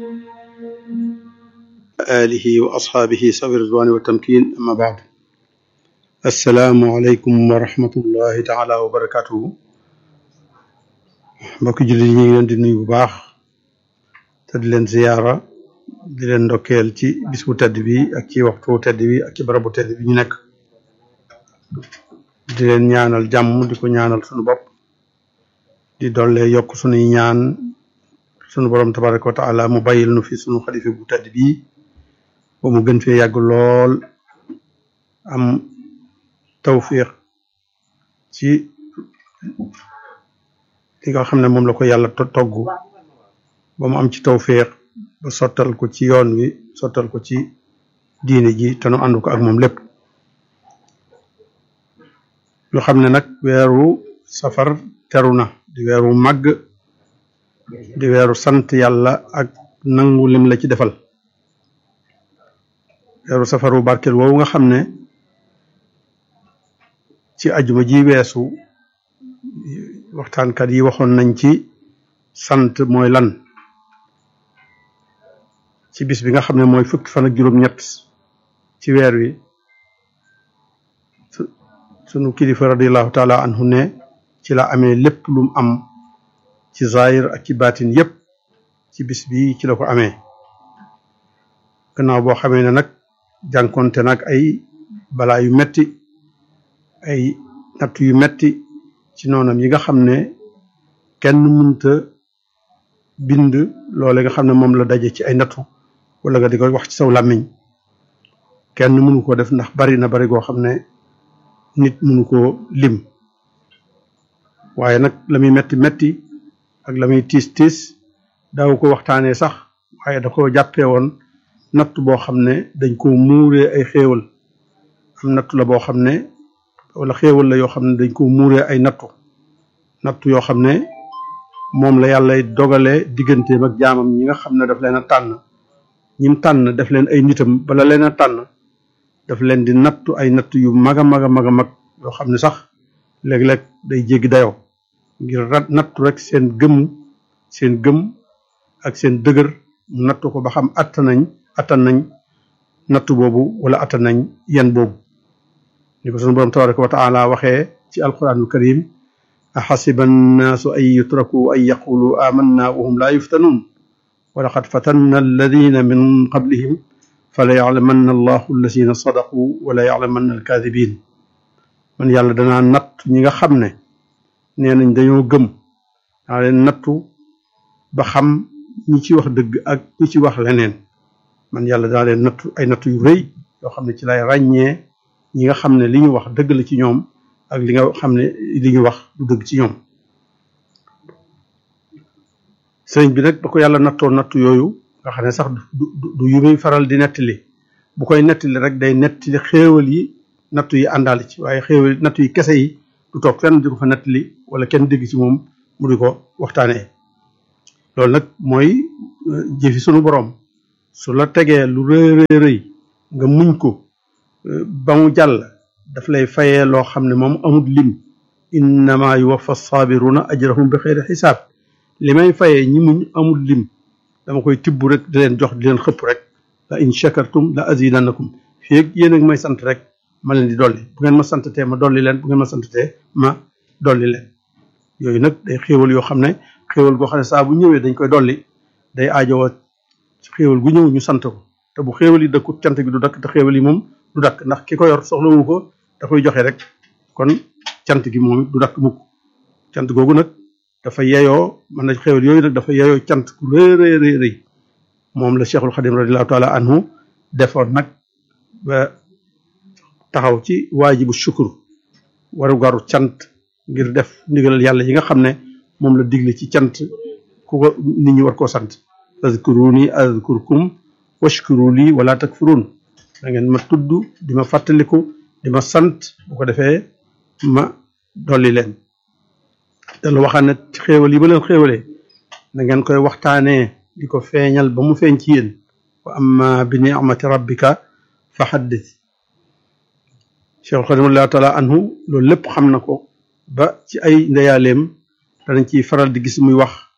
alihi wa asxaabihi sawi ridwaani wa tamkin amma baad assalaamu aleykum wa rahmatullahi taala wa barakatuhu mbokki jullit yi ñu ngi leen di nuyu bu baax te di leen ziyaara di leen ndokkeel ci bis bu tedd bi ak ci waxtu tedd bi ak ci barabu tedd bi ñu nekk di leen ñaanal jàmm di ko ñaanal sunu bopp di dolle yokk sunuy ñaan sunu borom tabaraka wa taala mu bàyyil nu fi sunu xalifa bu tedd bii ba mu gën fee yàgg lool am tawfiq ci li nga xam ne moom la ko yàlla togg ba mu am ci tawfiq ba sottal ko ci yoon wi sottal ko ci diine ji te nu ànd ko ak moom lépp ñu xam ne nag weeru safar teru na di weeru màgg di weeru sant yàlla ak nangu lim la ci defal weeru safaru barkeel woowu nga xam ne ci ajuma ji weesu waxtaankat yi waxoon nañ ci sant mooy lan ci bis bi nga xam ne mooy fukki fan ak juróom-ñett ci weer wi sunu kilifa radiallahu taala anhu ne ci la amee lépp lum am ci zahir ak ci baatin yépp ci bis bi ci la ko amee gannaaw boo xamee ne nag jànkonte nag ay balaa yu metti ay natt yu metti ci noonam yi nga xam ne kenn mënta bind loole nga xam ne moom la daje ci ay nattu wala nga di ko wax ci saw làmmiñ kenn mënu ko def ndax bari na bari goo xam ne nit mënu koo lim waaye nag la muy metti metti ak la muy tiis tiis daaw ko waxtaanee sax waaye da ko jàppee woon natt boo xam ne dañ ko muuree ay xéewal am nattu la boo xam ne wala xéewal la yoo xam ne dañ ko muuree ay nattu nattu yoo xam ne moom la yàlla dogalee digganteem ak jaamam ñi nga xam ne daf leen a tànn ñim tànn daf leen ay nitam bala leen a tànn daf leen di nattu ay nattu yu mag a mag a mag a mag yoo xam ne sax léeg-léeg day jéggi dayoo ngir rat nattu rek seen gëm seen gëm ak seen dëgër mu nattu ko ba xam attan nañ attan nañ nattu boobu wala attan nañ yan boobu ni ko sunu borom tabaraka wa taala waxee ci alquranul karim axasiba annaasu an yutraku an yaqulu amanna wa hum laa yuftanuun wa laqad fatanna alladina min qablihim fala yaclamanna allahu alladina sadaqu wala yaclamanna alkaadibin man yàlla danaa natt ñi nga xam ne nee nañ dañoo gëm daa leen nattu ba xam ñi ci wax dëgg ak ñi ci wax leneen man yàlla daa leen nattu ay nattu yu rëy yoo xam ne ci lay ràññee ñi nga xam ne li ñu wax dëgg la ci ñoom ak li nga xam ne li ñu wax du dëgg ci ñoom sëriñ bi nag ba ko yàlla nattoo nattu yooyu nga xam ne sax du du yu muy faral di nettali bu koy nettali rek day nettali xéewal yi nattu yi àndaale ci waaye xéewal nattu yi kese yi du toog fenn di ko fa nettali wala kenn dégg ci moom mu di ko waxtaanee loolu nag mooy jëfi sunu borom su la tegee lu rëy rëy rëy nga muñ ko ba mu jàll daf lay fayee loo xam ne moom amul lim innama yuwaffa saabiruna ajrahum bi xeyri xisaab li may fayee ñi muñ amul lim dama koy tibb rek di leen jox di leen xëpp rek la in shakartum la azidannakum fii ak yéen ak may sant rek ma leen di dolli bu ngeen ma santatee ma dolli leen bu ngeen ma santatee ma dolli leen yooyu nag day xéewal yoo xam ne xéewal goo xam ne saa bu ñëwee dañ koy dolli day aajowoo xéewal gu ñëw ñu sant ko te bu xéewal yi dëkkut cant gi du dakk te xéewal yi moom du dakk ndax ki ko yor soxlawu ko da koy joxe rek kon cant gi moom du dakk mukk cant googu nag dafa yeyoo man na xéewal yooyu nag dafa yeyoo cant ku rëy rëy rëy rëy moom la cheikhul xadim radiallahu taala anhu defoon nag ba taxaw ci waajibu shukur waru garu cant ngir def ndigalal yàlla yi nga xam ne moom la digle ci cant ku ko nit ñi war koo sant azkuruni azkurkum washkuru lii wala takfurun da ngeen ma tudd di ma fàttaliku di ma sant bu ko defee ma dolli leen te lu waxaan ne xéewal yi ma leen xéewalee na ngeen koy waxtaanee di ko feeñal ba mu feeñ ci yéen wa amma bi ni'mati rabbika fa haddith Cheikh Xadimullah taala anhu loolu lépp xam na ko ba ci ay ndeyaaleem danañ ciy faral di gis muy wax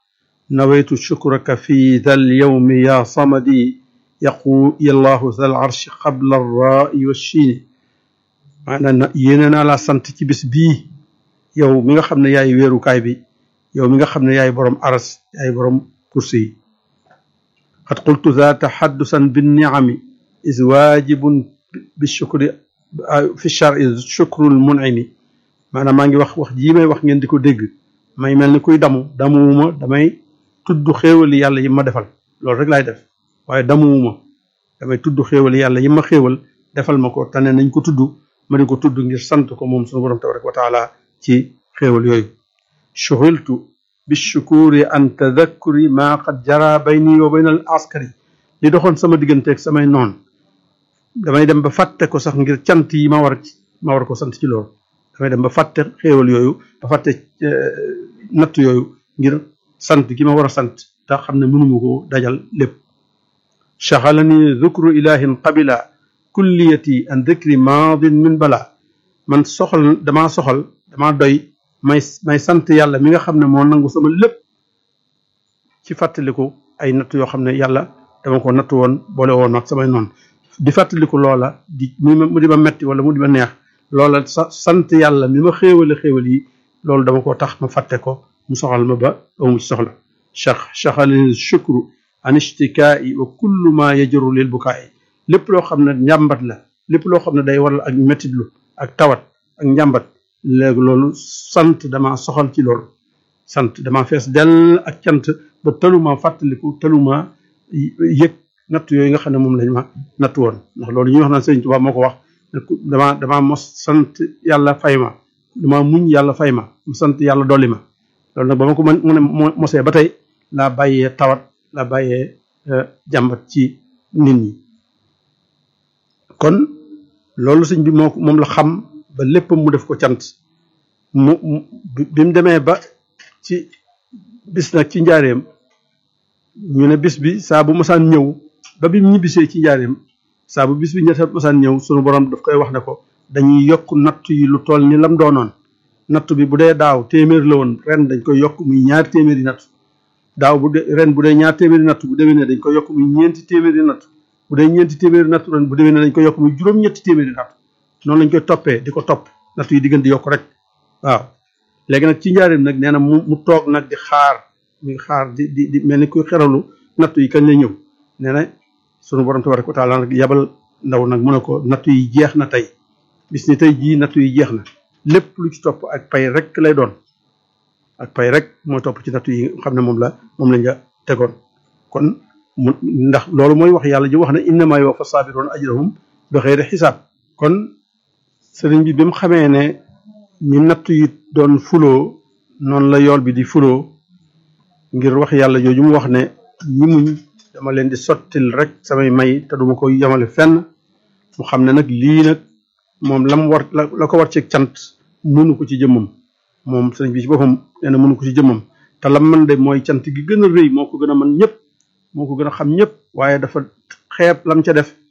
nawaytu shukraka fi dal yawmi ya samadi yaqu yallahu zal arshi qabla rai wa chiini maanaam yéene naa laa sant ci bis bii yow mi nga xam ne yaay wéerukaay bi yow mi nga xam ne yaay borom aras yaay borom kursi yi qad qultu za taxaddusan binniami is waajibun bi shukri fi chari shukrul munimi maanaam maa ngi wax wax jii may wax ngeen di ko dégg may mel ni kuy damu damuwuma damay tudd xéewali yàlla yi ma defal loolu rek laay def waaye damuwuma damay tudd xéewali yàlla yi ma xéewal defal ma ko tane nañ ko tudd ma di ko tudd ngir sant ko moom sunu borom tabaraka wa taala ci xéewal yooyu shughiltu bi shukuri an tadakkuri maa qad jara bayni wa bayna al askari li doxoon sama digganteeg samay noon damay dem ba fàtte ko sax ngir cant yi ma war ma war ko sant ci loolu damay dem ba fàtte xéewal yooyu ba fàtte natt yooyu ngir sant gi ma war a sant te xam ne mënuma ko dajal lépp chaxalani dhukru ilahin qabila kulliyati an dhikri maadin min bala man soxal damaa soxal damaa doy may may sant yàlla mi nga xam ne moo nangu sama lépp ci fàttaliku ay natt yoo xam ne yàlla dama ko natt woon boole woon ak samay noonu di fàttaliku loola di mu di ma metti wala mu di ma neex loola sa sant yàlla mi ma xéewale xéewal yi loolu dama ko tax ma fàtte ko mu soxal ma ba amu ci soxla chax chaxalani shukru an ishtikai wa kullu ma yajru lil bukaay lépp loo xam ne njàmbat la lépp loo xam ne day waral ak mettitlu ak tawat ak njàmbat léegi loolu sant dama soxal ci loolu sant dama fees dell ak cant ba taluma fàttaliku taluma yëg natt yooyu nga xam ne moom lañ ma natt woon ndax loolu ñuy wax naan Sëriñ Tuubaa moo ko wax dama dama mos sant yàlla fay ma dama muñ yàlla fay ma mu sant yàlla dolli ma loolu nag ba ma ko mën mu ne mosee ba tey laa bàyyee tawat laa bàyyee jàmbat ci nit ñi kon loolu sëñ bi moo moom la xam ba léppam mu def ko cant mu bi mu demee ba ci bis nag ci njaareem ñu ne bis bi saa bu mosaan ñëw ba bi mu ñibbisee ci njaareem saa bu bis bi ñetta mosaan ñëw sunu borom daf koy wax ne ko dañuy yokk natt yi lu toll ni lam doonoon natt bi bu dee daaw téeméer la woon ren dañ koy yokk muy ñaar téeméeri natt daaw bu dee ren bu dee ñaar téeméeri natt bu déwénee dañ koy yokk muy ñeenti téeméeri natt bu dee ñeenti téeméeri natt ren bu déwénee dañ koy yokk muy juróom-ñetti téeméeri natt noonu lañ koy toppee di ko topp natt yi di gën di yokk rek waaw léegi nag ci njaareem nag nee na mu mu toog nag di xaar muy xaar di di di mel ni kuy xeralu natt yi kañ lay ñëw nee na sunu borom tabaraka wa taala nag yabal ndaw nag mu ne ko natt yi jeex na tey bis ni tey jii natt yi jeex na lépp lu ci topp ak pay rek lay doon ak pay rek mooy topp ci natt yi xam ne moom la moom lañ la tegoon kon mu ndax loolu mooy wax yàlla ji wax ne innama yuwaffa sabiroon ajrahum bi xeyri xisaab kon sëriñ bi bi mu xamee ne ni natt yi doon fuloo noonu la yool bi di fuloo ngir wax yàlla jooju mu wax ne ñi muñ dama leen di sottil rek samay may te duma ko yemale fenn mu xam ne nag lii nag moom lam war la ko war ci cant mënu ko ci jëmmam moom sëriñ bi ci boppam nee na mënu ko ci jëmmam te lam man de mooy cant gi gën a rëy moo ko gën a man ñëpp moo ko gën a xam ñëpp waaye dafa xeeb lam ca def